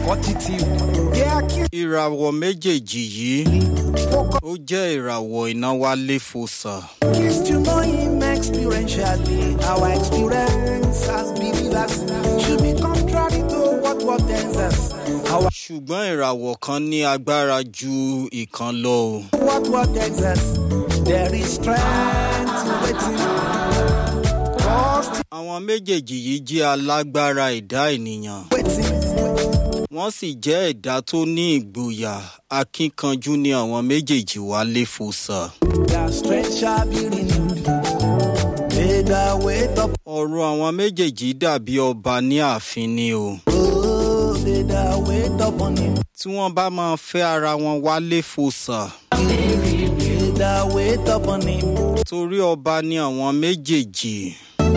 fortitude. They accuse ìràwọ̀ méjèèjì yìí ó jẹ́ ìràwọ̀ iná wálé fòsà. to know him experientially. Our experience as believers should be contrary to what what tells us. Our ṣùgbọ́n ìràwọ̀ kan ní agbára ju ìkan lọ o. what what tells us. There is strength waiting. Trust àwọn méjèèjì yìí jẹ́ alágbára ẹ̀dá ènìyàn. waiting. wọ́n sì jẹ́ ẹ̀dá tó ní ìgboyà akínkanjú ní àwọn méjèèjì wálé fòsà. Their strength shall be renewed. May the wait up. ọ̀rọ̀ àwọn méjèèjì dàbí ọba ní ààfin ni o. Oh, may the wait upon him. tí wọ́n bá máa fẹ́ ara wọn wálé fòsà. May the wait upon him. torí ọba ní àwọn méjèèjì.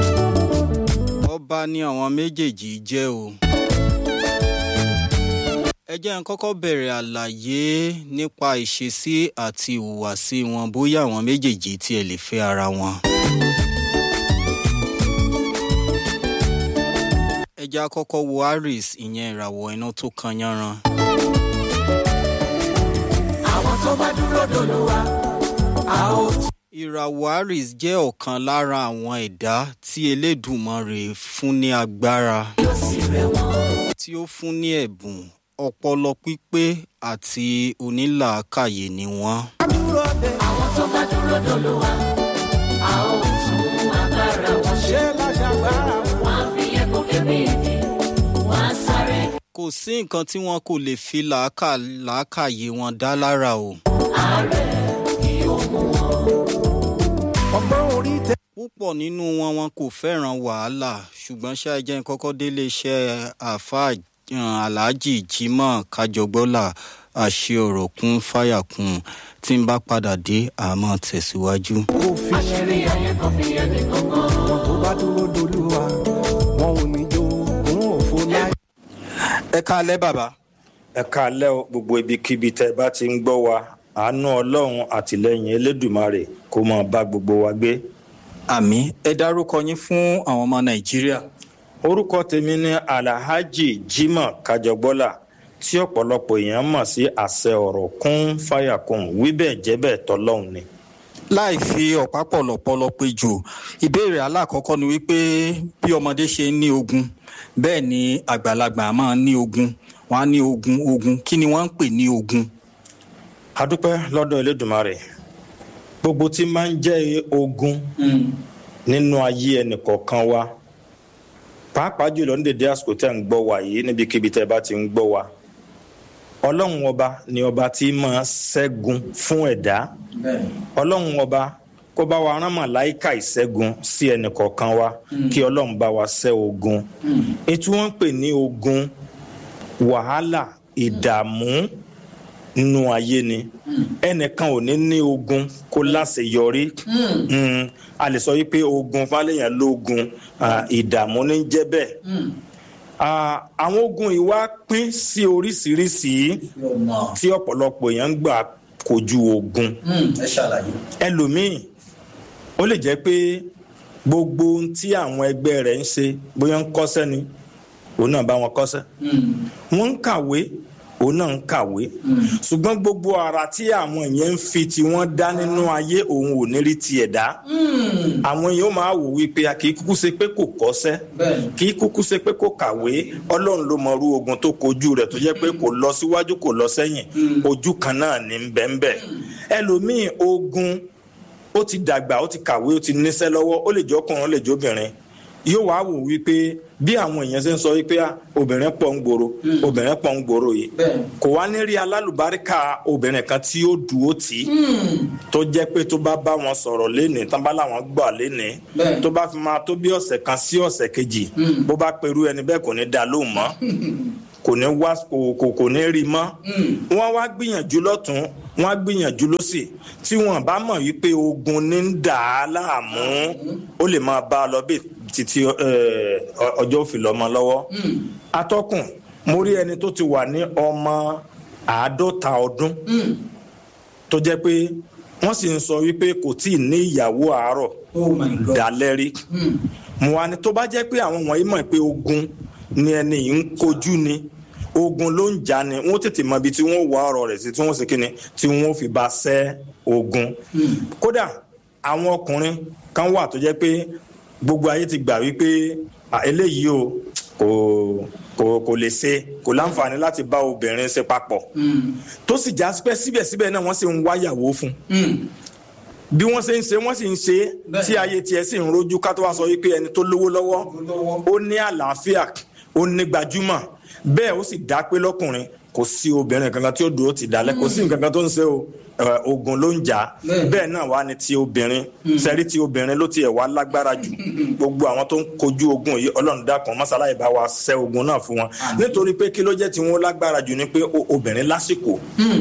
ọba ní àwọn méjèèjì jẹ́ o. ẹ jẹ́ n kọ́kọ́ bẹ̀rẹ̀ àlàyé nípa ìṣesí àti ìhùwàsí wọn bóyá àwọn méjèèjì tí ẹ lè fẹ́ ara wọn. ẹ jẹ́ àkọ́kọ́ wo aries ìyẹn ìràwọ̀ iná tó kan yánran. Àwọn tó bá dúró dolúwa, a ó ìràwọ̀ aries jẹ́ ọ̀kan lára àwọn ẹ̀dá tí elédùmarè fún ní agbára tí ó fún ní ẹ̀bùn ọpọlọ pípé àti onílàákàyè ni wọ́n. dúró de. Àwọn tó bá dúró dolúwa, a ó tún agbára wọn ṣe láṣàgbára wọn. Wọ́n á fi ẹ̀kọ́ kébé ìdí, wọ́n á sáré. kò sí nǹkan tí wọn kò lè fi làákà làákàyè wọn dá lára o. Ọgbọ́n orí tẹ. púpọ̀ nínú wọn wọn kò fẹ́ràn wàhálà ṣùgbọ́n ṣáà jẹ́ n kọ́kọ́ délé iṣẹ́ àáfàá um, aláàjì jimoh kájọgbọ́là àṣẹ ọ̀rọ̀ kún fáyà kún tí n bá padà dé àmọ́ tẹ̀síwájú. Òfin àṣírí ayé kan fi ẹni kankan. Àwọn tó bá dúró dolúwa, wọn ò ní jó òun òfo láì. ẹ káalẹ́ bàbá. ẹ káalẹ́ o gbogbo ibikíbi tẹ́ ẹ bá ti ń gbọ́ wa àánú ọlọ́run àtìlẹ́yìn elédùmarè kó máa bá gbogbo wa gbé. àmì ẹ dárúkọ yín fún àwọn ọmọ nàìjíríà. orúkọ tèmi ní alhaji jimoh kájọgbọ́là tí ọ̀pọ̀lọpọ̀ èèyàn mọ̀ sí àṣẹ ọ̀rọ̀ kún fàyàkùn wíbẹ̀ jẹ́bẹ̀ tọ́lọ́hún ni. láì fi ọ̀pá pọ̀lọ̀pọ̀lọ̀ pé jò ìbéèrè alákọ̀ọ́kọ́ ni wípé bí ọmọdé ṣe ń ní ogun bẹ́ẹ̀ ni àgbàlagbà máa ń ní ogun wọ́n á ní ogun ogun kí ni wọ́n ń pè ní ogun. adúpẹ́ lọ́dọ̀ elédùmarè gbogbo tí máa ń jẹ́ ogun nínú ayé ẹnìkọ̀ọ̀kan wa pàápàá jùlọ ní dédé àsìkò tẹ́ ń gbọ́ wa yìí níbikíbi tẹ́ bá ti ń gbọ́ wa ọlọ́run ọba ni ọba tí máa ṣẹ́gun fún ẹ̀dá ọlọ́run ọba kó bá wa rán màláìka ìṣẹ́gun sí ẹnìkọ̀ọ̀kan wa kí ọlọ́run bá wa ṣẹ́ ogun ètò wọn ń pè ní ogun wàhálà ìdààmú nínú ayé ni ẹnìkan ò ní ní ogun kó láṣeyọrí Mm, a lè sọ wípé ogun fálẹ̀yàn lógun ah, ìdààmú ní jẹ́ bẹ́ẹ̀ Ah, àwọn ogun yìí wá pín sí oríṣiríṣi tí ọ̀pọ̀lọpọ̀ èèyàn ń gbà kojú ogun ẹ ṣàlàyé. ẹlòmíì ó lè jẹ́ pé gbogbo ohun tí àwọn ẹgbẹ́ rẹ̀ ń ṣe bóyá ń kọ́ṣẹ́ ni òun náà bá wọn kọ́ṣẹ́ wọ́n ń kàwé òun náà ń kàwé ṣùgbọ́n gbogbo ara tí àwọn yẹn ń fi tí wọ́n dá nínú ayé òun ò ní rí tiẹ̀ dá àwọn yẹn ó máa wò wípé a kì í kúkú ṣe pé kò kọ́ṣẹ́ kì í kúkú ṣe pé kò kàwé ọlọ́run ló mọ irú ogun tó kojú rẹ̀ tó jẹ́ pé kò lọ síwájú kò lọ sẹ́yìn ojú kan náà ní bẹ́ẹ̀nbẹ́ẹ̀ ẹlòmíì ogun ó ti dàgbà ó ti kàwé ó ti níṣẹ́ lọ́wọ́ ó lè jẹ́ ọkùnrin ó lè jẹ́ obìnrin yóò wá wò wípé bí àwọn èèyàn ṣe ń sọ wípé ah, obìnrin pọ̀ ń gbòòrò obìnrin pọ̀ ń gbòòrò yìí kò wá ní rí alálùbáríkà obìnrin kan tí ó dúró tì í tó jẹ́ pé tó bá bá wọn sọ̀rọ̀ lénìí tán bá láwọn gbà lénìí tó bá fi máa tó bí ọ̀sẹ̀ kan sí ọ̀sẹ̀ kejì bó bá perú ẹni bẹ́ẹ̀ kò ní dá lóhùn mọ́ kò ní wá kò kò kò ní rí mọ́ wọ́n wá gbìyànjú lọ́tún wọ́n á gbìyànjú lọ́sì tí wọ́n bá mọ̀ wípé ogun ní ń dà á láàmú ó lè máa bá a lọ bí títí eh, ọ- ọjọ́ òfin lọ́mọ lọ́wọ́ atọ́kùn mo rí ẹni tó ti wà ní ọmọ àádọ́ta ọdún tó jẹ́ pé wọ́n sì ń sọ wípé kò tí ì ní ìyàwó àárọ̀ oh my god. dalẹ́ rí mo wá ní tó bá jẹ́ pé àwọn wọ̀nyí mọ̀ pé ogun ni ẹni yìí ń kojú ni ogun ló ń jà ni wọ́n tètè mọ ibi tí wọ́n wá ọ̀rọ̀ rẹ̀ sí tí wọ́n sì kíni tí wọ́n fi bá ṣẹ́ ogun kódà àwọn ọkùnrin kan wà tó jẹ́ pé gbogbo ayé ti gbà wípé "Ah, eléyìí o kò kò kò lè ṣe kò láǹfààní láti bá obìnrin ṣe papọ̀ tó sì já pé síbẹ̀síbẹ̀ náà wọ́n sì ń wáyàwó fún bí wọ́n ṣe ń ṣe wọ́n sì ń ṣe Bẹ́ẹ̀. tí ayé tiẹ̀ sì ń rojú ká tó wá sọ wípé ẹni tó lówó lọ́wọ́ ó ní àlàáfíà ó ní gbajúmọ̀ bẹ́ẹ̀ ó sì dá pé lọ́kùnrin kò sí obìnrin kankan tí ó dúró ti dalẹ̀ kò sí nǹkan kan tó ń ṣe o ẹ, ogun ló ń jà á. Bẹ́ẹ̀. bẹ́ẹ̀ náà wá ní ti obìnrin sẹ́rí ti obìnrin ló tiẹ̀ wá lágbára jù gbogbo àwọn tó ń kojú ogun yìí ọlọ́run dákun mọ́sálá ìbá wa ṣẹ́ ogun náà fún wọn nítorí pé kí ló jẹ́ tí wọ́n lágbára jù ni pé o- obìnrin lásìkò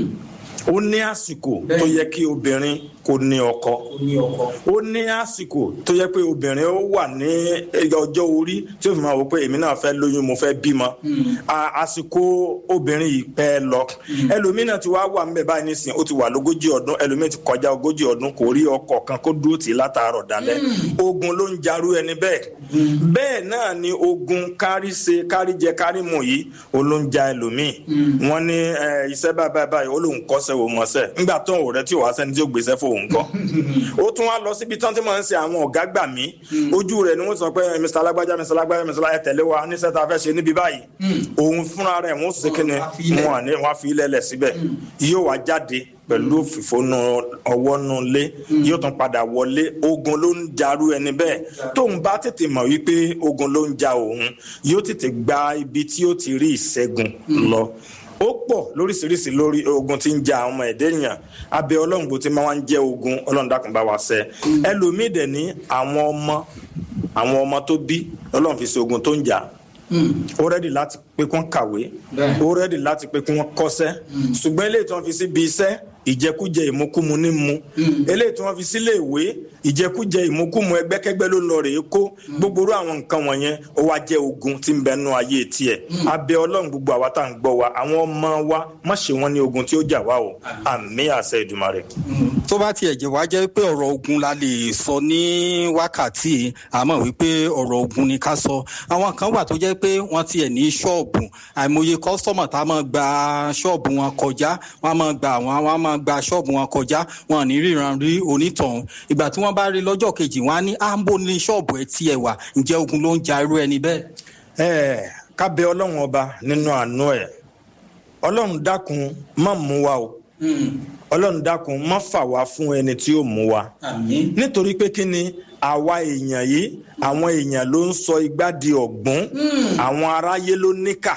ó ní àsìkò tó Bẹ́ẹ̀. yẹ kí obìnrin kó ní ọkọ ó ní ọkọ. ó ní àsìkò tó yẹ pé obìnrin ó wà ní ọjọ́ orí tí ó fi máa wò pé èmi náà fẹ́ lóyún mo fẹ́ bímọ À- àsìkò obìnrin yìí pẹ́ lọ ẹlòmínà tí wàá wà ńbẹ̀ báyìí nísìnyí ó ti wà lógójì ọdún ẹlòmíì ti kọjá ogójì ọdún kò rí ọkọ kan kó dúró tì í látàárọ̀ dalẹ́ ogun ló ń jarú ẹni bẹ́ẹ̀ bẹ́ẹ̀ náà ni ogun kárí ṣe kárí jẹ kárí mu yìí ó ló ń ja ẹlòmíì wọ́n ní ẹ, iṣẹ́ báyìí báyìí báyìí ó lóun kọ́ṣẹ́ wò mọ́ṣẹ́ nígbà tó ń wò rẹ tí ò wá sẹ́ni tí ó gbéṣẹ́ fóun kọ́ ó tún wá lọ síbi tán tí wọ́n ń ṣe àwọn ọ̀gá gbà mí ojú rẹ̀ ni wọ́n sọ pé mr alágbájá mr alágbájá mr alágbájá tẹ̀lé wa níṣẹ́ tá a fẹ́ ṣe níbi báyìí òun fúnra rẹ̀ wọ́n sì kíni Wọ́n á fi ilẹ̀. wọn àní wọn á fi ilẹ̀ lẹ̀ síbẹ̀ yóò wá jáde pẹ̀lú fìfónú ọwọ́ nù lé yóò tún padà wọlé ogun ló ń jarú ẹni bẹ́ẹ̀ tóun bá tètè mọ̀ wípé ogun ló ń ja òun yóò tètè gba ibi tí ó ti rí ìṣẹ́gun lọ ó pọ̀ lóríṣiríṣi lórí ogun tí ń ja àwọn ọmọ ẹ̀dẹ́ èèyàn abẹ́ ọlọ́run bó ti máa ń jẹ́ ogun ọlọ́run dákun bá wa ṣẹ́ ẹlòmíì dẹ̀ ní àwọn ọmọ àwọn ọmọ tó bí ọlọ́run fi ṣe ogun tó ń jà ó rẹ́dì láti pé kí wọ́n kàwé Bẹ́ẹ̀. ó rẹ́dì láti pé kí wọ́n kọ́ṣẹ́ ṣùgbọ́n eléyìí tí wọ́n fi síbi iṣẹ́ ìjẹkújẹ ìmúkúmu ní mu eléyìí tí wọ́n fi sílé ìwé ìjẹkújẹ ìmúkúmu ẹgbẹ́kẹ́gbẹ́ ló lọ rèé kó gbogbo irú àwọn nǹkan wọ̀nyẹn ó wá jẹ́ ogun tí ń bẹ nú ayé tiẹ̀ abẹ́ ọlọ́run gbogbo àwa tá à ń gbọ́ wa àwọn ọmọ wa má ṣe wọ́n ní ogun tí ó jà wá o àmì àṣẹ Èdùmàrè. tó bá tiẹ̀ jẹ́ wá jẹ́ pé ọ̀rọ̀ ogun la lè sọ ní wákàtí yìí, àmọ́ wípé ọ̀rọ̀ ogun ni ká sọ àwọn kan wà tó jẹ́ pé wọ́n tiẹ̀ ní ṣọ́ọ̀bù àìmọye kọ́sítọ́mọ̀ tá a máa gba ṣọ́ọ̀bù wọn kọjá wọ́n á máa gba àwọn àwọn á máa gba ṣọ́ọ̀bù wọn kọjá wọn ò ní ríran rí onítọ̀hún ìgbà tí wọ́n bá rí lọ́jọ́ kejì wọ́n á ní àǹbò ní ṣọ́ọ̀bù ẹ̀ tiẹ̀ wà ǹjẹ́ ogun ló ń ja irú ẹni bẹ́ẹ̀. ẹ ká bẹ ọlọ́run ọba nínú àánú ẹ̀ ọlọ́run dákun má mú wa o ọlọ́run dákun má fà wá fún ẹni tí ó mú wa àmín. nítorí pé kí ni àwa èèyàn yìí àwọn èèyàn ló ń sọ igbá di ọ̀gbun àwọn aráyé ló níkà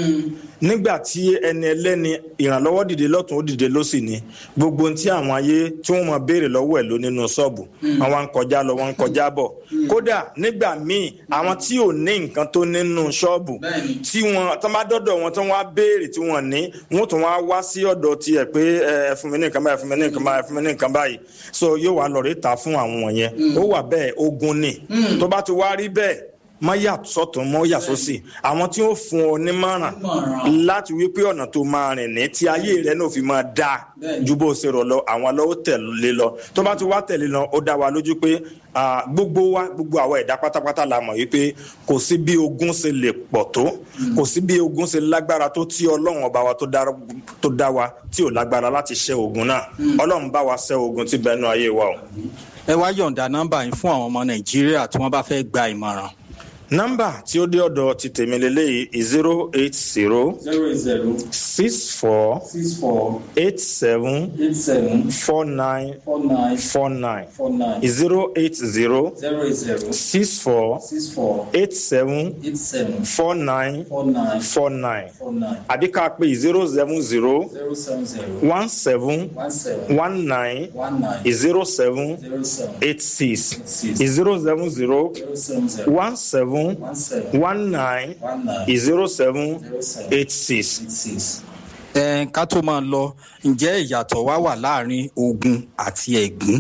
nígbà tí ẹni ẹlẹ́ni ìrànlọ́wọ́ dìde lọ́tún ó dìde lọ́sì ni gbogbo ohun tí àwọn ayé tí wọ́n máa béèrè lọ́wọ́ ẹ̀ ló nínú ṣọ́ọ̀bù wọn wá ń kọjá lọ wọn ń kọjá bọ̀ kódà nígbà míì àwọn tí ò ní nǹkan tó nínú ṣọ́ọ̀bù Bẹ́ẹ̀ni. tí wọn tó bá dọ́dọ̀ wọn tó wá béèrè tí wọ́n ní wọ́n tún wá wá sí ọ̀dọ̀ tiẹ̀ pé ẹ ẹ fún mi ní nǹkan báyìí ẹ fún mi ní nǹkan báyìí ẹ fún mi ní nǹkan báyìí so yóò wá lọ rí ta fún àwọn wọ̀nyẹn ó wà bẹ́ẹ̀ ogun ni tó bá ti wá rí bẹ́ẹ̀ má yà sọ́tún mọ́ yà sósì àwọn tí ó fún ọ nímọ̀ràn Nímọ̀ràn. láti wí pé ọ̀nà tó máa rìn ní tí ayé rẹ náà fi máa dáa Bẹ́ẹ̀ni. ju bó ṣe rọ̀ lọ àwọn lọ́wọ́ tẹ̀lé lọ tó bá ti wá tẹ̀lé lọ ó dá wa lójú pé ah, gbogbo wa gbogbo àwọn ẹ̀dá pátápátá la mọ̀ wípé kò sí bí ogun ṣe lè pọ̀ tó kò sí bí ogun ṣe lágbára tó tí ọlọ́run ọba wa tó dá- tó dá wa tí ò lágbára láti ṣẹ́ ogun náà ọlọ́run bá wa ṣẹ́ ogun tí bẹ́ẹ̀ nú ayé wa o. ẹ wá yọ̀ǹda nọ́mbà yín fún àwọn ọmọ nàìjíríà tí wọ́n bá fẹ́ gba ìmọ̀ràn. nọ́mbà tí ó dé ọ̀dọ̀ ti tèmi lélẹ́yìí zero eight zero zero eight zero six four six four eight seven eight seven four nine four nine four nine four nine zero eight zero zero eight zero six four six four eight seven eight seven four nine four nine four nine four nine àbí ká pè zero seven zero zero seven zero one seven one seven one nine one nine zero seven zero seven eight six six zero seven zero zero seven zero one seven one seven one nine one nine zero seven zero seven eight six. eight six. ẹ ká tó máa lọ ǹjẹ́ ìyàtọ̀ wá wà láàrin ogun àti ẹ̀gún.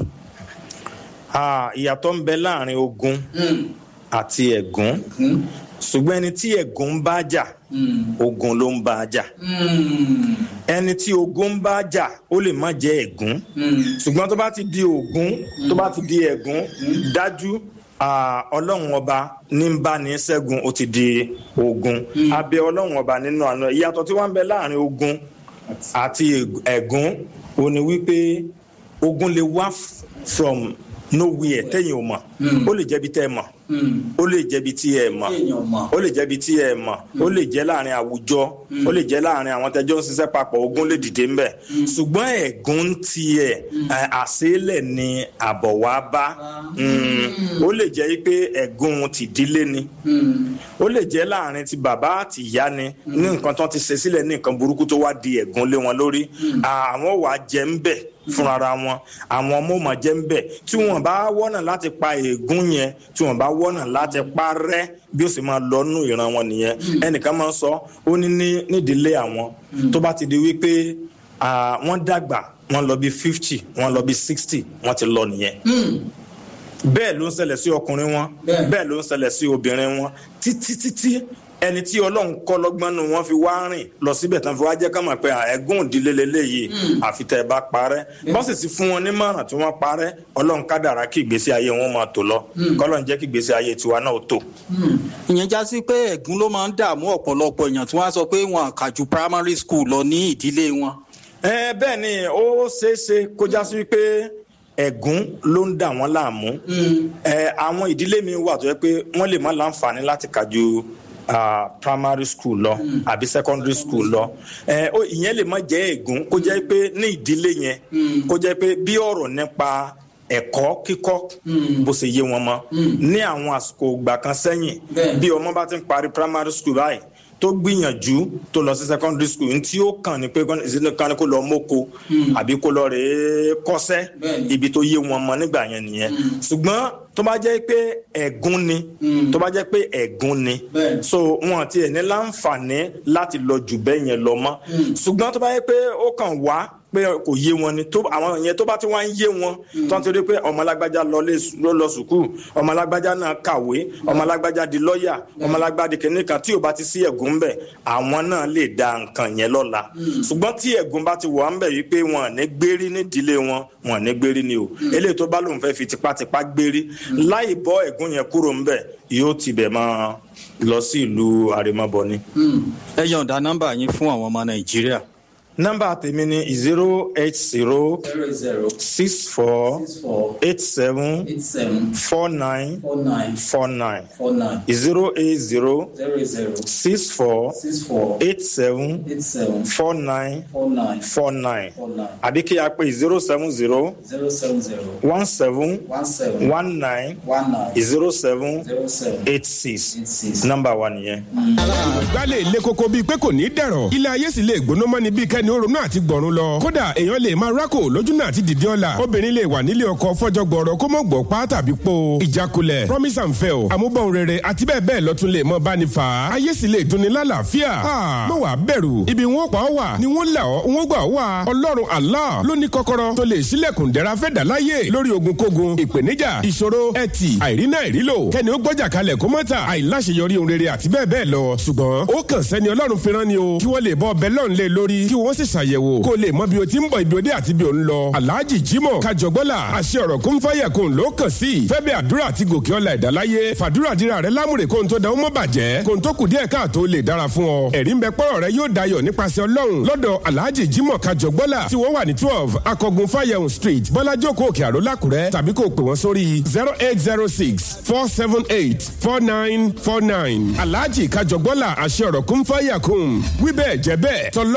Ah, ìyàtọ̀ ń bẹ láàrin ogun àti ẹ̀gún ṣùgbọ́n ẹni tí ẹ̀gún bá jà ogun ló ń bá a jà ẹni tí ogun bá jà ó lè má jẹ́ ẹ̀gún ṣùgbọ́n tó bá ti di ogun tó bá ti di ẹ̀gún dájú ah, ọlọ́run ọba ní ń bá ní ṣẹ́gun ó ti di ogun abẹ ọlọ́run ọba nínú àná ìyàtọ̀ tí wọ́n ń bẹ láàrin ogun àti eg- ẹ̀gún ó ní wípé ogun lè wá f- from nowhere tẹ́yìn ò mọ̀ ó lè jẹ́bi tẹ́ ẹ mọ̀ ó lè jẹ́bi tí ẹ mọ̀ Téèyàn mọ̀. ó lè jẹ́bi tí ẹ mọ̀ ó lè jẹ́ láàrin àwùjọ ó lè jẹ́ láàrin àwọn tẹ́jọ́ ń ṣiṣẹ́ papọ̀ ogun lè dìde ńbẹ̀ ṣùgbọ́n ẹ̀gún tiẹ̀ ẹ̀, àṣélẹ̀ ni àbọ̀ wá bá Mm. ó lè jẹ́ pé ẹ̀gún tìdílé ni ó lè jẹ́ láàrin ti bàbá àti ìyá ni ní nǹkan tó ti ṣe sílẹ̀ ní nǹkan burúkú tó wá di ẹ̀gún lé wọn lórí àwọn wà jẹ́ ń bẹ̀ fúnra wọn àwọn ọmọ ò mà jẹ́ ń bẹ̀ tí wọ́n bá wọ́nà láti pa ègún yẹn tí wọ́n bá wọ́nà láti pa rẹ́ bí ó sì máa lọ nù ìran wọn nìyẹn ẹnìkan máa ń sọ ó ní ní nídìílé àwọn tó bá ti di wípé ah, wọ́n dàgbà wọ́n lọ bí fifty wọ́n lọ bí sixty wọ́n ti lọ nìyẹn bẹ́ẹ̀ ló ń ṣẹlẹ̀ sí ọkùnrin wọn Bẹ́ẹ̀. bẹ́ẹ̀ ló ń ṣẹlẹ̀ sí obìnrin wọn títí títí ẹni tí ọlọ́run kọ́ lọ́gbọ́n nù wọ́n fi wá rìn lọ síbẹ̀ tán fi wá jẹ́ ká mọ̀ pé à, ẹ̀gún ìdílé leléyìí àfi tẹ́ ẹ bá parẹ́ bọ́sì ti fún wọn nímọ̀ràn tí wọ́n parẹ́ ọlọ́run kádàrá kí ìgbésí ayé wọn máa tò lọ kọ́lọ́run jẹ́ kí ìgbésí ayé tiwa náà ó tò. ìyẹn já sí pé ẹ̀gún ló máa ń dààmú ọ̀pọ̀lọpọ̀ èèyàn tí wọ́n á sọ pé wọn kà ju primary school lọ ní ìdílé wọn. ẹ bẹ́ẹ̀ ni ó ṣeé ṣe kó já sí pé ẹ̀gún ló ń dà wọ́n láàmú ẹ àwọn ìdílé mi wà tó yẹ pé wọ́n lè má láǹfààní láti kà ju ah, primary school lọ àbí secondary school lọ ẹ ó ìyẹn lè má jẹ́ ẹ̀gún kó jẹ́ pé ní ìdílé yẹn kó jẹ́ pé bí ọ̀rọ̀ nípa ẹ̀kọ́ kíkọ́ bó ṣe yé wọn mọ́ ní àwọn àsìkò ìgbà kan sẹ́yìn Bẹ́ẹ̀. bí ọmọ bá ti ń parí primary school báyìí tó gbìyànjú tó lọ sí secondary school ní tí ó kàn ní pé kan ní kó lọ mọ́kò àbí kó lọ rèé kọ́sẹ́ Bẹ́ẹ̀ni. ibi tó yé wọn mọ nígbà yẹn nìyẹn ṣùgbọ́n tó bá jẹ́ pé ẹ̀gún ni tó bá jẹ́ pé ẹ̀gún ni Bẹ́ẹ̀ni. so wọn ti ẹ̀ ní láǹfààní láti lọ jù bẹ́ẹ̀ yẹn lọ mọ́ ṣùgbọ́n tó bá jẹ́ pé ó kàn wá pé kò yé wọn ni tó àwọn yẹn tó bá ti wá ń yé wọn tó ń torí pé ọmọ alágbájá lọ lé ló lọ sùkúù ọmọ alágbájá náà kàwé ọmọ alágbájá di lọ́ọ̀yà ọmọ alágbájá di kìnìún kan tí ò bá ti sí ẹ̀gún bẹ̀ àwọn náà lè da nǹkan yẹn lọ́la ṣùgbọ́n tí ẹ̀gún bá ti wà ń bẹ̀ wípé wọn ò ní gbérí nídìílé wọn wọn ò ní gbérí ni o eléyìí tó bá lóun fẹ́ fi tipátipá gbérí láì bọ́ ẹ̀gún yẹn kúrò ń bẹ̀ yóò tibẹ̀ máa lọ sí ìlú àrèmabọ ni. ẹ yọ̀ǹda nọ́mbà yín fún àwọn ọmọ nàìjíríà. nọ́mbà tèmi ni zero eight zero zero zero six four six four eight seven eight seven four nine four nine four nine four nine zero eight zero zero zero six four six four eight seven eight seven four nine four nine four nine four nine àbí kí a pè zero seven zero zero seven zero one seven one seven one nine one nine zero seven zero seven eight six eight six. nọ́mbà wa nìyẹn. gbálẹ̀ ilé koko bíi pé kò ní dẹ̀rọ̀ ilé ayé sì lè gbóná mọ́ni bíi kẹ́ni ó ronú àti gbọ̀run lọ kódà èèyàn lè máa rákò lójú náà àti dìde ọ̀la obìnrin lè wà nílé ọkọ fọ́jọ́ gbọ̀rọ̀ kó mọ̀ gbọ̀ pa tàbí po ìjákulẹ̀ promise and fail àmúbọ̀n rere àti bẹ́ẹ̀ bẹ́ẹ̀ lọ́tún lè mọ báni fà á ayé sì lè dunni lálàáfíà mọ̀ wá bẹ̀rù ibi wọn pa ọ́ wà ni wọ́n là ọ́ wọ́n gbà ọ́ wà ọlọ́run Allah ló ní kọ́kọ́rọ́ tó lè ṣílẹ̀kùn dẹ́ra fẹ́ dà láyé lórí ogunkógun ìpèníjà ìṣòro ẹtì àìrínà ìrílò kẹ́ni ó gbọ́jà kalẹ̀ kó mọ́ta àìláṣeyọrí ohun rere àti bẹ́ẹ̀ bẹ́ẹ̀ lọ ṣùgbọ́n ó kàn sẹ́ni ọlọ́run fi rán ni o kí wọ́n lè bọ́ ọbẹ̀ lọ́n lé lórí kí wọ́n sì ṣàyẹ̀wò kó lè mọ bí o ti ń bọ̀ ibi òde àti bí o ń lọ alhaji jimoh kajọgbọ́là àṣẹ ọ̀rọ̀ kún fáyà kún ló kàn sí fẹ́bẹ̀ àdúrà àti gòkè ọ̀la ìdáláyé fàdúrà dira rẹ lámùrè kó n tó da ó mọ́ bàjẹ́ kó n tó kù díẹ̀ káàtó lè dára fún ọ ẹ̀rí ń bẹ pọ́rọ̀ rẹ yóò dayọ̀ nípasẹ̀ ọlọ́run lọ́dọ̀ alhaji jimoh kajọgbọ́là tí wọ́n wà ní twelve akọgun fáyẹ̀hùn street bọ́lájókòó òkè àró lákùrẹ́ tàbí kó o pè wọ́n sórí zero eight zero six four seven eight four nine four nine alhaji kajọgbọ́là àṣẹ ọ̀rọ̀ kún fáyà kún wíbẹ̀ jẹ́ bẹ́ẹ̀ tọ́lọ́